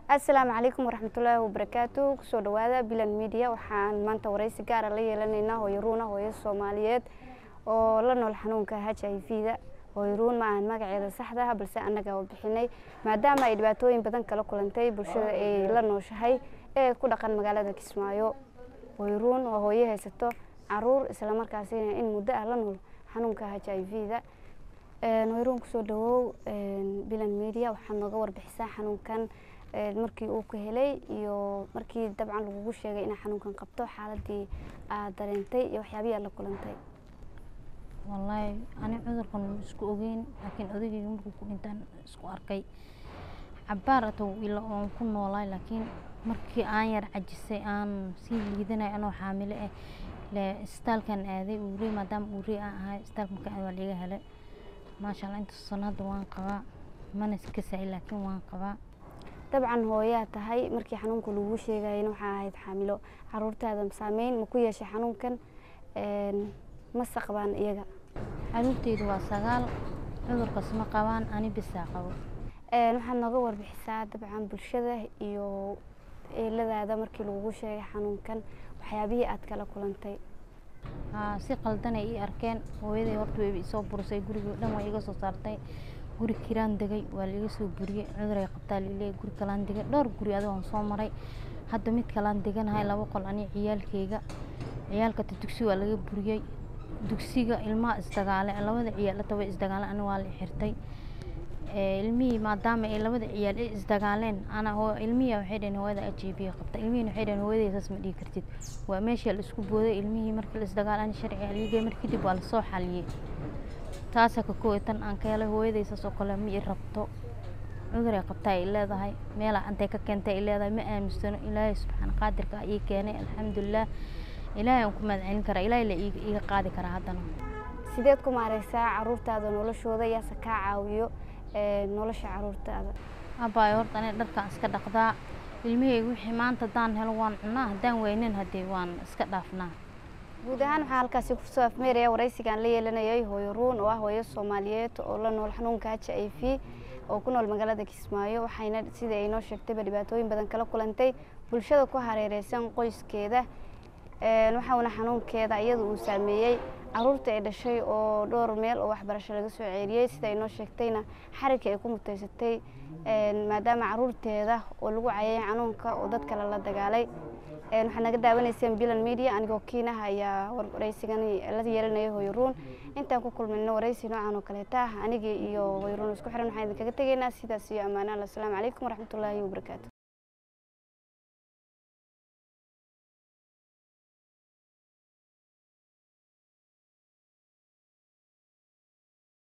asalaamu calaykum waraxmatullaahi wabarakaatu kusoo dhawaada bilan media waxaan maanta wareysi gaara la yeelanaynaa hooyo ruuna hooyo soomaaliyeed oo la nool xanuunka h i v da hooyo ruun ma ahan magaceeda saxda ah balse annaga oo bixinay maadaama ay dhibaatooyin badan kala kulantay bulshada ay la nooshahay ee ku dhaqan magaalada kismaayo hooyo ruun waa hooyo haysato caruur islamarkaasina in muddo ah la nool xanuunka h i v da hooyo ruun kusoo dhawow bilan media waxaad nooga warbixisaa xanuunkan markii uu ka helay iyo markii dabcan lagugu sheegay inaa xanuunkan qabto xaaladii aad dareentay iyo waxyaabihii aad la kulantay wallaahi ani cudurkan ma isku ogeyn laakiin odageyga markuu ku dhintaan isku arkay cabaar atow ila oon ku noolaay laakiin markii aan yar cajisay aan sii liidanay anoo xaamilo ah le isbitaalkan aaday uurey maadaama uurey aan ahay isbitaalka markaan aad waa liiga helay maasha allah inta sano hadda waan qabaa mana iskasay laakiin waan qabaa dabcan hooyaa tahay markii xanuunka lagu sheegayana waxaa ahayd xaamilo caruurtaada saameyn ma ku yeeshay xanuunkan mase qabaan iyaga caruurteydu waa sagaal cudurkaas ma qabaan ani bisaa qabo waxaad nooga warbixisaa dabcan bulshada iyo eeladaada markii lagugu sheegay xanuunkan waxyaabihii aad kala kulantay haa si qaldanay ii arkeen hooyaday horta way isoo burisay gurigii dhan waa iga soo saartay guri kiraan degay waa laiga soo buriyey cuduray qabtaa laleeyahy guri kalaan degay dhowr guri adigoon soo maray hadda mid kalaan deganahay laba qol ani ciyaalkeyga ciyaalkata dugsi waa laga buriyey dugsiga ilmaha isdagaale labada ciyaal way isdagaale ani waa la xirtay ilmihii maadaama ay labada ciyaal ay isdagaaleen ana ilmihii waxay dhaheen hooyada h i v qabta ilmihiina waxay dhaheen hooyaday saas ma dhihi kartid waa meeshii la isku booday ilmihii markii la isdagaal ani sharci aligay mar kadib waa lasoo xaliyey taasa ka kooy tan aan ka helay hooyaday saas oo kale ma i rabto cuduray qabtaa ay leedahay meelaa antay ka keentay ay leedahay ma aaminsano ilaahay subxaana qaadirka ii keenay alxamdulilah ilaahay aan ku mahadcelin karaa ilaahay la iiga qaadi karaa haddana sideed ku maareysaa caruurtaada noloshooda yaase kaa caawiyo nolosha caruurtaada abaayo horta aniga dharkaan iska dhaqdaa ilmaheyga wixii maanta haddaan helo waan cunaa haddaan weynin haddee waan iska dhaafnaa guud ahaan waxaa halkaasi kusoo afmeeraya waraysigaan la yeelanayay hooyo ruun oo ah hooyo soomaaliyeed oo la nool xanuunka h i v oo ku nool magaalada kismaayo waxayna sida ay noo sheegtayba dhibaatooyin badan kala kulantay bulshada ku hareereysan qoyskeeda waxauna xanuunkeeda iyada uu saameeyey caruurta ay dhashay oo dhowr meel oo waxbarasho laga soo ceeriyey sida ay noo sheegtayna xarigka ay ku mutaysatay maadaama caruurteeda oo lagu cayay xanuunka oo dad kale la dagaalay waxaad naga daawanayseen bilan media anigoo kiinaha ayaa waraysigan la yeelanaya hooyo ruun intaan ku kulmayno waraysi noocan oo kaleeta anigii iyo hooyo ruun isku xiran waxaan idinkaga tegaynaa sidaas iyo ammaanaan asalaamu calaykum waraxmatullaahi wabarakaatu